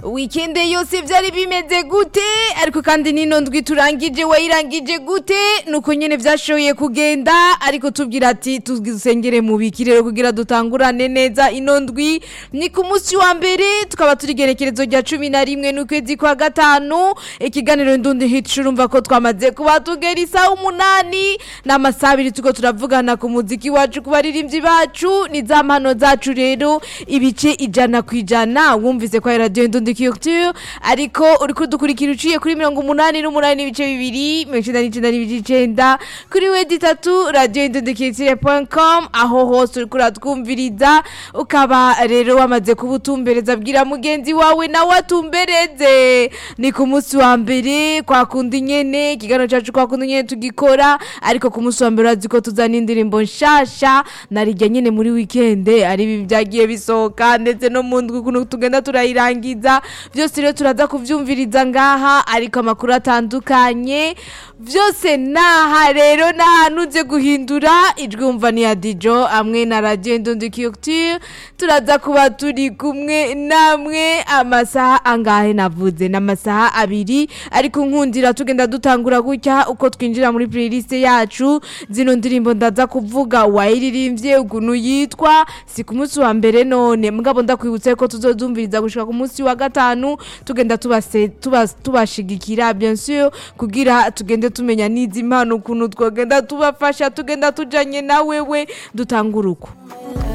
wikende yose byari bimeze gute ariko kandi nino ndwi turangije wayirangije gute nuko nyene vyashoboye kugenda ariko tubwira ati tuzisengere mu bikirero kugira dutangurane neza ino ndwi ni ku munsi wa mbere tukaba turi gerekerezo rya cumi na rimwe n'ukwezi kwa gatanu ikiganiro ndundi hit urumva ko twamaze kuba tugera isaha umunani n'amasaha abiri tuko turavugana ku muziki wacu ku baririmbyi bacu ni za mpano zacu rero ibice ijana ku ijana wumvise ko ari radiyo ndundi culture ariko uri kudukurikira uciye kuri mirongo umunani n'umunani n'ibice bibiri mirongo icenda n'icenda n'ibice icenda kuri wedi itatu radiyo ndundi culture com aho hose uri kuratwumviriza ukaba rero wamaze kuba utumbereza bwira mugenzi wawe nawe atumbereze ni ku munsi wa mbere kwa kundi nyene ikiganiro cacu kwa kundi nyene tugikora ariko ku munsi wa mbere urazi ko tuzana indirimbo nshasha narirya nyene muri wikende ari ibi vyagiye bisohoka ndetse no mu ndwi ukuntu tugenda turayirangiza vyose rero turaza kuvyumviriza ngaha ariko amakuru atandukanye vyose naha rero nahanuze guhindura ijwi wumva ni ya dijo amwe na radio ndundi culture turaza kuba turi kumwe namwe amasaha angahe navuze n'amasaha abiri ariko nkundira tugenda dutangura gutya uko twinjira muri playlist yacu zino ndirimbo ndaza kuvuga wayiririmbye ukuntu yitwa si ku munsi wa mbere none mugabo ndakwibutsa ko tuzodumviriza gushika ku munsi wa gatanu tugenda tubase tuba- tubashigikira bien sûr kugira tugende tumenya n'izi mpano ukuntu twogenda tubafasha tugenda tujanye na wewe dutangura uko